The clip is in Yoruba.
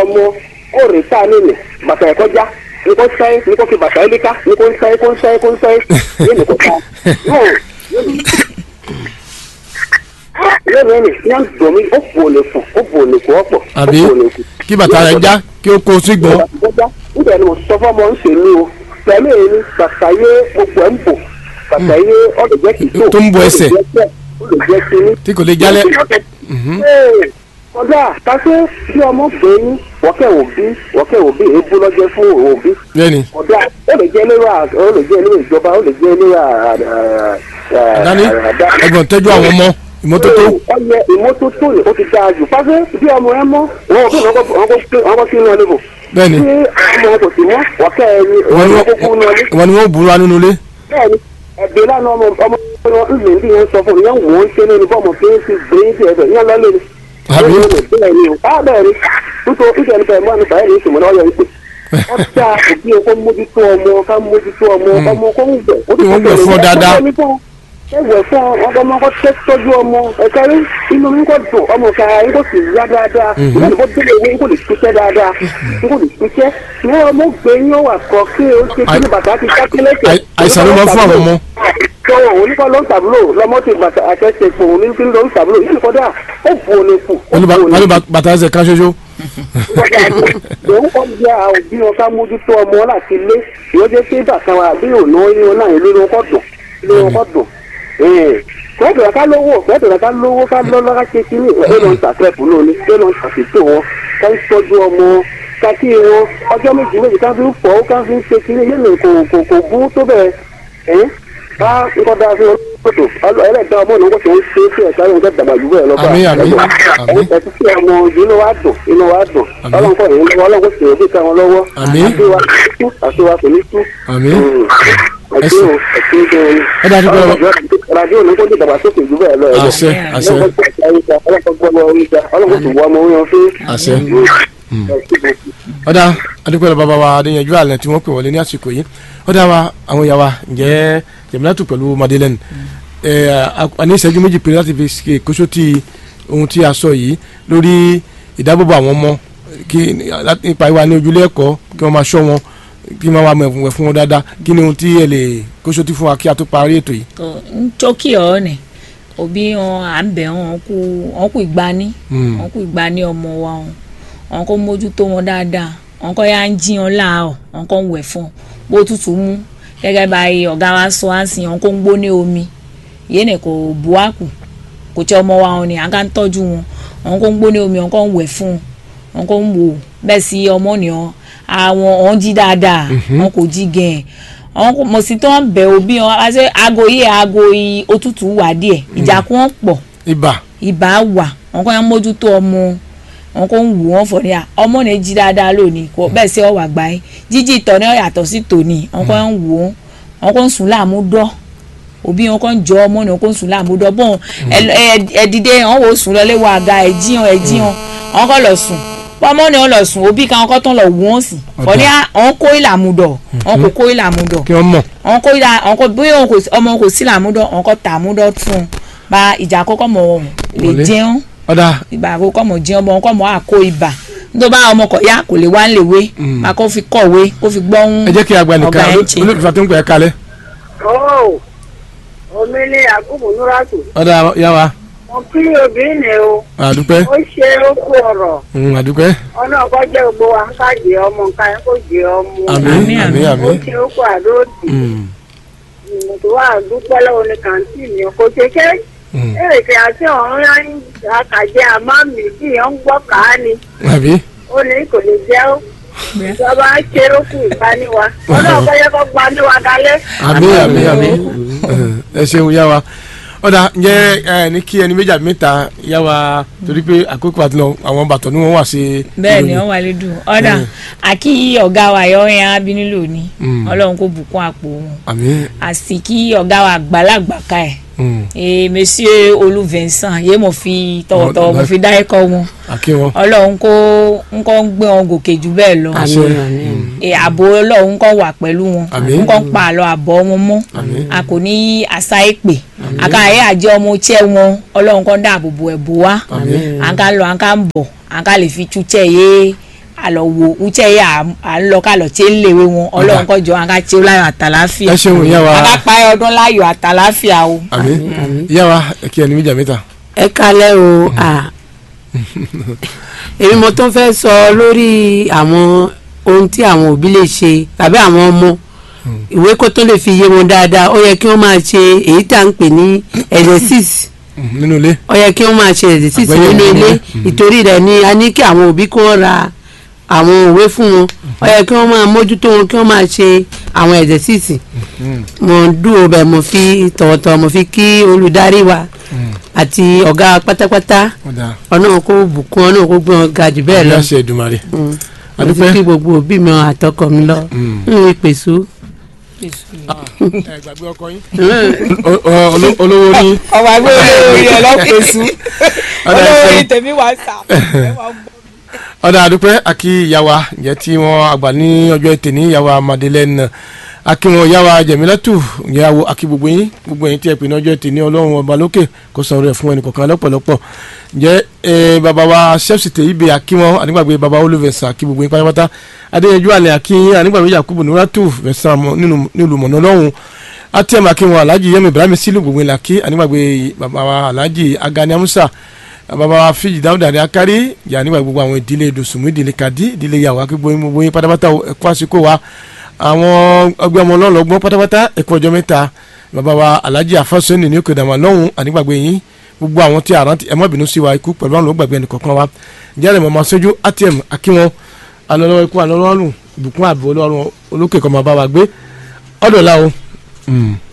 ọmọ ó rè sáà nílẹ̀ bàtà ẹ̀kọ́ já ní kò sẹ́yìn ní kò fi bàtà ẹ̀ léka ní kò ń sẹ́yìn kò ń sẹ́yìn kò ń sẹ́yìn yé ní kò ta yóò yóò ní ní ní domi ó bò lè fún ó bò lè kó ọ̀pọ̀ ó àbí bò lè fún. kí bàtà rẹ̀ já kí ó kó sí gbọ́. níbẹ̀ ni mo sọ fọ́mọ ń ṣèlú o pẹ̀lú èyí ni bàtà yé gbogbo ẹ̀ ń bò bàtà yé ọ̀lẹ̀jẹ̀ kìtó Tó ń bo ẹsẹ̀. ó lè jẹ́ kíní tí kò lè jálẹ̀. Mhm. kọjá kásé bí ọmọ gbé yín wọ́kẹ́ òbí wọ́kẹ́ òbí èébú lọ́jọ́ fún òbí bẹ́ẹ̀ni kọjá ó lè jẹ́ lérò à- ó lè jẹ́ lérò ìjọba ó lè jẹ́ lérò dání ẹ̀gbọ́n tẹ́jú àwọn ọmọ ìmọ́tótó. ọyẹ ìmọ́tótó yìí ó ti dáa jù pàṣẹ bí ọmọ ẹ mọ́ wọn ò bí wọn kọ́ sí inú ọdún bò bẹ́ẹ̀ni tí ọmọ kò sí mọ́ wọ́kẹ́ ẹni ìwọ ni ọmọ wọ́n- kókó inú ọdún ìwọ ni wọ́n bùrọ̀ nínú ilé. bẹ́ẹ̀ni ẹ̀gbẹ́ lánàá ọmọ ọmọ ọmọ ńlẹ̀ bí yẹn sọ fún mi yẹn wò ó ń ṣe lórí bọ́ọ̀mù kí n fi gbé sí ẹ̀fẹ̀ yẹn lọ́lẹ̀ ni. Àbí? bẹ́ẹ̀ ni o á bẹ́ẹ̀ ni nítorí ìjọ nípa ẹ̀mọ́ nípa ẹ̀rí ìṣòwò náà yọ ìpè. wọ́n dá òbí o kó mójútó ọmọ ká mójútó ọmọ ọmọ kó ń gbẹ̀. Kí wọ́n gbẹ̀ fún ọ dáadáa. ẹ wẹ̀ fún ọmọ ọmọ kó tẹ́ tọ́jú ọmọ ẹ̀ka rí inú mi kò dùn ọmọ ká yín kò sì yá dáadáa ìwé ìbò délé ìwé yín kò lè ṣiṣẹ́ dáadáa yín kò lè ṣiṣẹ́ ní ọmọ gbé yín ó wà kọ kí o ṣe kí ní bàtà ti ká kílẹ̀kẹ̀ Àì- àìsàn ló máa ń fún àwọn ọmọ. tọwọ oníkọ ló ń tàbúrò lọmọ tí bàtà àtẹsẹ fún òun ní kí ló ń tàbúrò yìí kọjá ó bu òní kù ó wọ́n ní bu ba- òní wọ́n ní ba- bàtà ẹsẹ̀ kan ṣoṣo. òun kọ́ bí a òbí wọn ká mójútó ọmọ láti lé ìwọ́n jẹ́ pé bàtà wa bí òun náà yín náà ìlú wọn kọ́ dùn ìlú wọn kọ́ dùn kẹ́ẹ̀dùn ká lówó kẹ́ẹ̀dùn ká lówó ká lọ́lọ́ ká ṣe kí ní ẹ̀ ló ń ṣàtẹ̀kù lónìí ẹ̀ ló ń ṣàṣìṣe wọn ká ń tọ́jú ọmọ ká kí wọn ọjọ́ méjì méjì ká fi ń fọ́ ká fi ń ṣe kí ní yéèmí kò kò kò bú tó bẹ́ẹ̀ ẹ̀ ká nǹkan dáa fún ọlọ́tò ẹlẹ́gbẹ́ ọmọ náà kò tó ń ṣe é sí ẹ̀ka yóò fẹ́ dàgbà jù bẹ́ẹ̀ lọ́gbà Àmín, àmín, àmín. ẹ̀sìn sí ọmọ inú wa dùn inú wa dùn Àmín. ọlọ́run kọ́ ìyẹn lọ́wọ́ ọlọ́run kò sì rẹ̀ bí ká wọn lọ́wọ́ Àmín. àti wa kò ní tú àti wa kò ní tú àmín. ẹ̀sìn o ẹ̀sìn o Ẹ dájú pé ọ- radio ní kó ní ìdàgbàsókè jù bẹ́ẹ̀ lọ ẹ̀jẹ̀ àṣẹ àṣẹ ọlọ́run tó wọ ọmọ oyan fún àṣẹ. ọ̀dà adúpẹ́ lọ bàbá wa adéyanjú àlẹ́ tí wọ́n pè wọlé ní àsìkò yìí ọ̀dà wa àwọn ìyá wa ǹjẹ́ jẹ̀mílátù pẹ̀lú madeleine ẹ̀ a ní ìṣẹ́jú méjì péré láti fi ṣe kóso ti ohun tí a sọ yìí lórí ìdábòbò àwọn ọmọ kí nípa ìwà ní ojúlé ẹ̀kọ́ kí wọ́n máa ṣọ́ wọn kí wọ́n máa mọ̀ fún wọn dáadáa kí ni ohun tí ẹ lè kóso ti fún wa kí a tó parí ètò yìí. ntọ́kì ọ̀ nì òbí wọn à ń bẹ̀ wọn kú wọn kú ìgbani Mm. wọn kú ìgbani ọmọ wa wọn wọn kò mójútó wọn dáadáa wọn kò yá ń jí wọn láàárọ̀ wọn kò ń wẹ̀ fún wọn bó tutù mú gẹ́gẹ́ báyìí ọ̀gá wa sọ á sìn wọn kò ń gbóné omi yéèni kò bu àkù kò tí ọmọ wa wọn ni à ń ká ń tọ́jú wọn wọn kò ń gbóné omi wọn kò ń wẹ̀ fún wọn kò ń wò bẹ́ẹ̀ sí ọmọ nìyẹn àwọn ọ̀hún jí dáadáa wọn kò jí gẹ̀ẹ́ àwọn kò mọ̀ sí tó ń bẹ̀ òbí wọn wá sí aago yìí aago yìí òtútù wà díẹ̀ ìjà kún wọn pọ̀ ibà ibà wà wọn kò yẹn mójútó ọmọ wọn kò ń wù wọn fọ ní à ọmọ ní jí dáadáa lónìí kò bẹ́ẹ̀ sí ọwà gbá yín jíjí ìtọ̀ ní ọ̀yàtọ̀ sí tòní wọn kò ń wù wọn wọn kò ń sùn láàmú dọ́ òbí wọn kò ń jọ ọmọ ní wọn kò ń sùn láàmú dọ́ bọ́n ẹ̀ẹ́dìdé wọn wò sùn lọlé wọ àga ẹ̀jíhàn ẹ̀jíhàn wọn kò lọ sùn pọ́nmọ́ ni wọn lọ sùn òbí kan wọn kò tán lọ wù wọn sí fọ ní à wọn kó ìlàmú dọ̀ wọn kò kó ìlàmú dọ̀ kí wọ́n mọ̀ àwọn kò ìdá àwọn kò bóyá òun kò sí- ọmọ kò sí làmúdọ àwọn kò tààmúdọ fún un bá ìjà àkọ́kọ́ mọ̀ lè Wọlé. jẹun ọ̀dà ìgbà àkọ́kọ́ mọ̀ jẹun ọmọ kọ́ mọ̀ àkó ibà nítorí bá ọmọ kọ̀ yá kò lè wá ń lè wé máa kó fi kọ̀wé kó fi gbọ́hún ẹ jẹ́ kí a gba ọ̀gá nìkan ẹ̀ ń ṣe. olùfà tó ń pè é kalẹ̀ Ó, omi ní àgùnbùn núrátù. ọ̀dà yá wa Mo kí obìnrin ni o. àdúpẹ́ Ó ṣe ó kú ọ̀rọ̀. Mm, àdúpẹ́ Ọ̀nà ọkọ jẹ́ gbogbo wa ká jẹ ọmọ nǹkan ẹ̀ kó jẹ ọmọ. àmín Àmín, àmín àmín. Ó àmín ṣe ó kú àdóòtì. Mm, Mo tó wà dúpẹ́ lọ́wọ́ ní kàǹtì mi. Kò ṣe ké. mm. Èrèké àti ọ̀run yá ń àkàjẹ́ àmọ́ mi bí ìyẹn ń gbọ́ kàá ni. àbí Ó ní kò lè jẹ́ ó. Ìjọba á ṣe ó kú ìgbaniwa. Ọ̀nà ọkọ yẹ kó gbaniwa dalẹ̀. àmín àmín àmín ẹ ṣeun yá wa ọ̀dà ǹjẹ́ ẹ ní kí ẹni méjì àbí mẹ́ta yá wa torí pé àkókò àti lọ àwọn bàtọ̀ ni wọ́n wà sí bẹ́ẹ̀ ni ìròyìn. wọ́n wà lédùn ọ̀dà Mm. àkí ọ̀gá wa yọ yẹn abínú lónìí Mm. ọlọ́run kò bùkún àpò wọn àmín àsì kí ọ̀gá wa àgbàlagbà ká ẹ̀ Mm, ee monsieur olú vincent yé mo fi tọwọ́tọwọ́ mo fi dá ẹ̀kọ́ wọn àkí wọn ọlọ́run kó ń kọ́ ń gbé wọn gòkè jù bẹ́ẹ̀ lọ àṣẹ Ee, ààbò ọlọ́run kọ́ wà pẹ̀lú wọn Àmín. ń kọ́ ń pa àlọ́ àbọ̀ wọn mọ́ Àmín. a kò ní àṣà èpè àkàyè àjẹ ọmọ iṣẹ́ wọn ọlọ́run kọ́ ń dáàbò bo ẹ̀bù wa Àmín. à ń ká lọ à ń ká ń bọ̀ à ń ká lè fi túṣẹ́ yé àlọ́ wo uche yà à ń lọ ká lọ tí ń léwé wọn ọlọ́run kọ́ jọ wọn ká tí ó láyọ̀ àtàláfíà ẹ ṣeun ìyá wa ká pa ọdún láyọ̀ àtàláfíà o. àmín ìyá wa kí ẹni méjà mẹ́ta. ẹ kalẹ̀ o à èmi mo tún fẹ́ sọ lórí àwọn ohun tí àwọn òbí lè ṣe tàbí àwọn ọmọ ìwé kó tó lè fi yé wọn dáadáa ó yẹ kí wọ́n máa ṣe èyí tá à ń pè ní exercise nínú ilé. ó yẹ kí wọ́n máa ṣe exercise Àgbẹ̀yẹ̀wò nínú ilé Mhm. ìtorí rẹ̀ ni a ní kí àwọn òbí kó ra àwọn òwe fún wọn ó yẹ kí wọ́n máa mójútó wọn kí wọ́n máa ṣe àwọn exercise mo dúró bẹ́ẹ̀ mo fi tọ̀wọ̀tọ̀wọ̀ mo fi kí olùdarí wa àti ọ̀gá pátápátá ọ̀dà ọ̀nà kó bùkún ọ̀nà kó gbọ́n ga jù bẹ́ẹ̀ lọ ìyá ṣe Èdùmàrè. Mm. mo ti adúpẹ́. kí gbogbo òbí mi àtọkọ mi lọ Mm. ń ìpèsè ẹ gbàgbé ọkọ yín. O- o- olo- olówó ní. ọmọ ẹgbẹ́ olórí ẹ lọ́pẹ̀sù ọ̀dà olórí ìfẹ́. tèmi wà sà. ọ̀dà àdúpẹ́ àkí ìyàwó ǹjẹ́ tí wọ́n àgbà ní ọjọ́ ètè ní ìyàwó Madeleine àkí wọn ìyàwó Jẹ̀mílátù ìyàwó àkí gbogbo yín gbogbo yín tí ẹ pè ní ọjọ́ ètè ní ọlọ́run ọba lókè kó san rẹ̀ fún ẹnì kọ̀ọ̀kan lọ́pọ̀lọpọ̀ ǹjẹ́ ẹ bàbá wa ṣẹ́fṣì tè ibè àkí wọn ànígbàgbé bàbá olùfẹ̀sà àkí gbogbo yín pátápátá adéyanjú àlẹ́ àkí yín ànígbàgbé Yakubu Nuratu fẹ̀sán nílùú mọ̀nà ọlọ́run àti ẹ̀mà kí wọn alhaji yẹmi ibrahim sílù gbogbo yín làkí ànígbàgbé bàbá wa alhaji agani amusa bàbá wa fíjì dáúdà ní akari yà nígbà gbogbo àwọn ìdílé dùsùnmù ìdílé kàdí ìdílé yàwó akígbó yín gbogbo yín pátápátá ẹ̀kọ́ àsìkò wa àwọn ọgbẹ́ ọmọ ọlọ́lọ́gbọ́n pátápátá ẹ̀kọ́ ọjọ́ mẹ́ta bàbá wa alhaji afásọ́nì ní òkè dàmà lọ́hùn ànígbàgbé yín gbogbo àwọn tí àrántí ẹ má bínú sí wa ikú pẹ̀lú àwọn olùgbàgbé ẹnì kọ̀ọ̀kan wa jẹ́rìí mọ́ máa sójú atm akíwọn alọ́lọ́wọ́ ikú alọ́lọ́rùn ìbùkún àbò ọlọ́run olókè kọ́ máa bá wa gbé ọ̀dọ̀ la o.